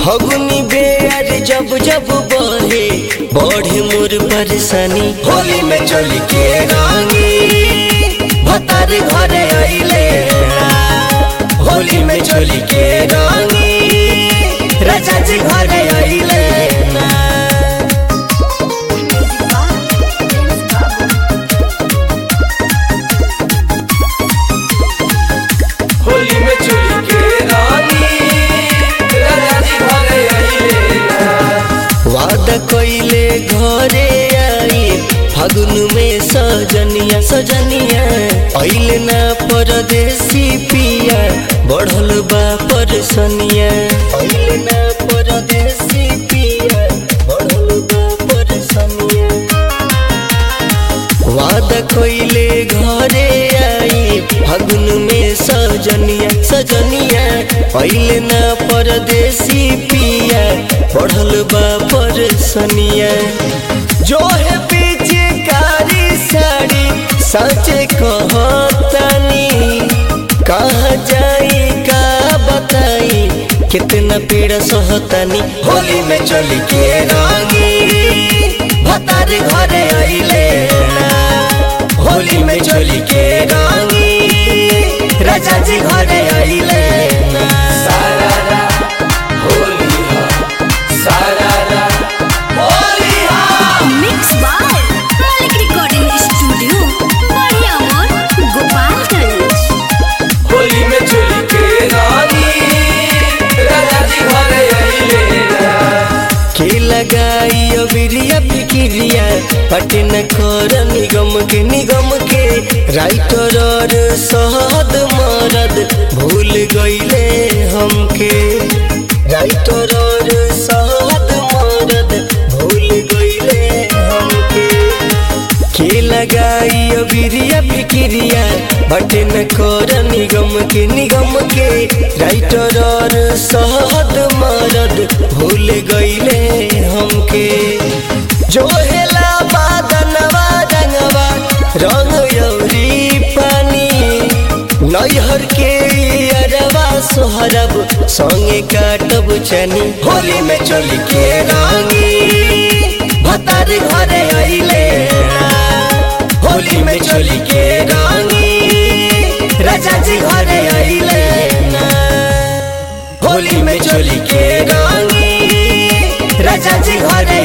फगुनी बेर जब जब बहे बढ़े मोर परेशानी होली में चली के रानी भतार घरे अइले होली में चली के रानी राजा जी घरे अइले ना होली में चोली के रानी राजा जी घरे आइले वादा कइले घरे आई फागुन में सजनिया सजनिया अइले ना परदेसी पिया बढ़ल बा परसनिया अइले ना परदेसी पिया बढ़ल बा परसनिया वादा कइले घरे आई फागुन में सजनिया सजनिया अइले ना परदेसी पिया पढ़ल बा परसनिया जो है पीछे कारी साड़ी सचे कहतानी कहाँ जाई का बताई कितना पीड़ा सहतानी होली में चली के रानी भतार घरे अइले ना होली में चली के रानी राजा जी घरे अइले ना सारारा होली हा सारारा होली हा mix by Malik recording studio बढ़िया मोर गोपालगंज होली में चोली के रानी राजा जी घरे आइले के लगाई अबिरिया फिकिरिया पटन कर निगम के निगम के राइटर और सहद मरद भूल गईले हमके राइटर और सहद मरद भूल गईले हमके के लगाई अबिरिया फिकिरिया बटन कर निगम के निगम के राइटर और सहद मरद भूल गईले हमके जो हेला बादनवा रंगवा रंग यौरी पानी नैहर के अरवा सोहरब संगे काटब चनी होली में चली के रानी भतार घरे अइले ना होली में चली के रानी राजा जी घरे अइले ना होली में चली के रानी राजा जी घरे